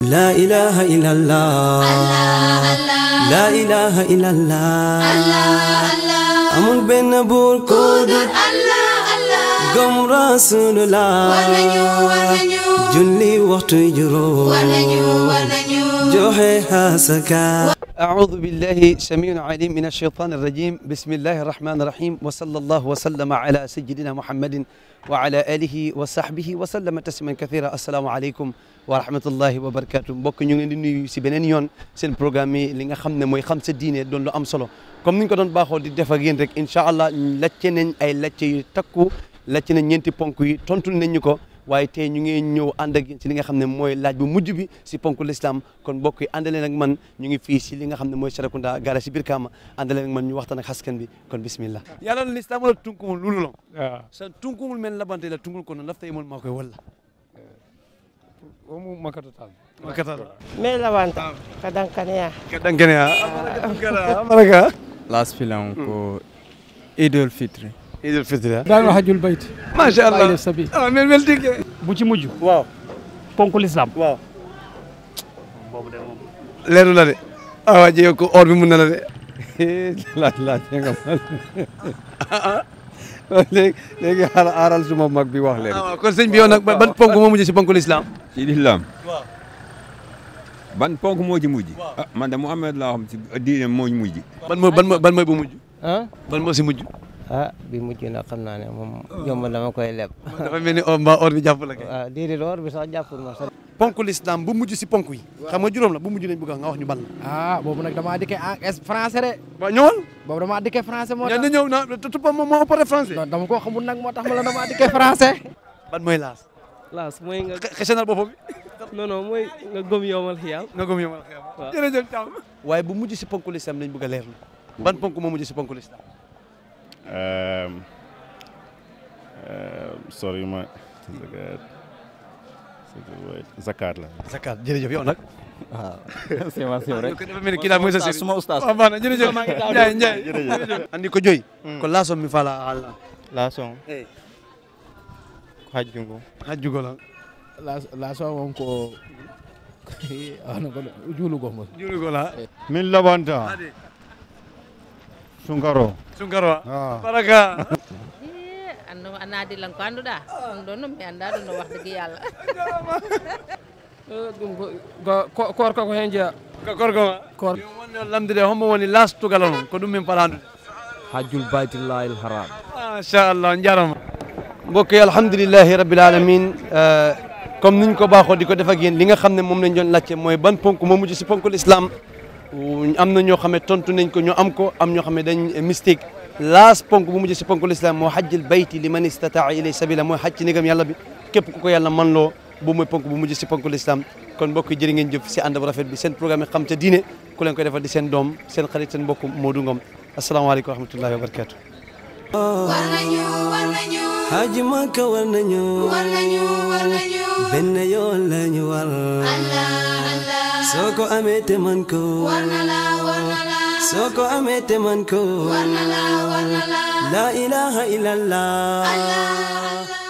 لا إله إلا الله لا إله إلا الله amul benn buur ku dul gëm rasulullah julli waxtu juróom joxe asaka أعوذ بالله سميع عليم من الشيطان الرجيم بسم الله الرحمن الرحيم وصلى الله وسلم على سيدنا محمد وعلى آله وصحبه وسلم تسليما كثيرا السلام عليكم ورحمة الله وبركاته mbokk ñu ngi leen di nuyu si beneen yoon seen programme yi li nga xam ne mooy xam sa diine doon lu am solo comme ni ñu ko doon baaxoo di def ak yéen rek incha allah lacce nañ ay lacce yu takku lacce nañ ñeenti ponk yi tontu nañ ñu ko waaye tey ñu ngi ñëw ànd ak yéen si li nga xam ne mooy laaj bu mujj bi si ponk l'islam kon mbokk yi àndale nag man ñu ngi fii si li nga xam ne mooy Serekunda gara si biir Kaama àndale nag man ñu waxtaan ak askan bi kon bismillah yàlla la l'islam wala tunkumul lulu lo waaw sa tunkumul men labante la tungul kono lafta yemol maa koy walla omu makata tan makatala me lawanta kadankaneya kadankene a amaraka amaraka L'aspirant ko Idul Fitri. idul fitri daan wax hajjul bayt macha allah bàyyi sabi ah mel mel tigge bu ci mujj waaw ponku lislaam waaw leeru la de ah waa jege ko or bi mun na la de laaj laaj nga ma léegi léegi xaaral aaral suma mag bi wax leen. ah waaw kon sëñ bi yow nag ban ponk moo mujj si ponk l'islam ci lislaam waaw ban ponk moo ci mujj ah man de Muhammad laa xam ci diine moo ci mujj ban mooy ban mooy ban mooy bu mujj ah ban moo si mujj ah bi mujj na xam naa ne moom yomb dama koy leb dafa mel ni or mbaa or bi jàpp la kay waaw déedéet or bi sax jàppul ma sax ponk l'islam bu mujj si ponk yi xam nga juróom la bu mujj lañ bëgg nga wax ñu ban la ah boobu nag damaa dikkee en es français de waaw ñëwal boobu damaa dikkee français moo ñaan tax na ñëw na tupa moom moo ëppare français non dama ko xamul nag moo tax ma la damaa dikkee français ban mooy laas laas mooy nga xesenal boppam bi non non mooy nga gëm yowmal xiyaam nga gëm yomal xeam Waaw. jërëjëf Thiam waaye bu mujj si ponk l'islam lañ bëgg a leer la ban ponk moo mujj si ponk l'islam Um, um, sorry ma zakat zakat la zakat jërëjëf yow nag waaw c'est ma c'est vrai. ko dafa mel ni kii daal mooy sa sëriñ suma ustaas. waaw baax na jërëjëf Ndiaye Ndiaye jërëjëf andi ko joy ko laasom mi fala Allah Lason eh hajjungo. hajjugo la la la so won ko ano ko juulugo mo jurugo la min labanta ade sunkaro sunkaro ah baraka anno anadi lan ko annduɗa ɗum ɗon mi annda ɗum no wax dëgg yàlla ɗum ko korka ko hen jeeya ko gorgo ma Kor- yo wonni on lamdude hombo woni lastugala noon ko ɗum min parandude hajjul baytullahi haram. machallah jarama mbokk yi alhamdulilahi rabbil alamin comme niñ ko baaxoo di ko def ak yéen li nga xam ne moom lañ doon laajte mooy ban ponk moo mujj si ponk l'islam am na ñoo xam ne tontu nañ ko ñu am ko am ñoo xam ne dañ mystique laas ponk bu mujj si ponk l'islam moo hajjil bayti li man istataa ilay sabila mooy hajj ci nigam yàlla bi képp ku ko yàlla man loo bu mooy ponk bu mujj si ponk l'islam kon mbokk yi jërë ngeen jëf si ànd bu rafet bi seen programme yi xam ca diine ku leen koy defal di seen doom seen xarit seen mbokk Modou Ngom asalaamaaleykum wa rahmatullahi wa barakatuh Haji Makka war nañu benn yoon lañu war soo ko amee te man ko soo ko amee te man ko la ilaha illallah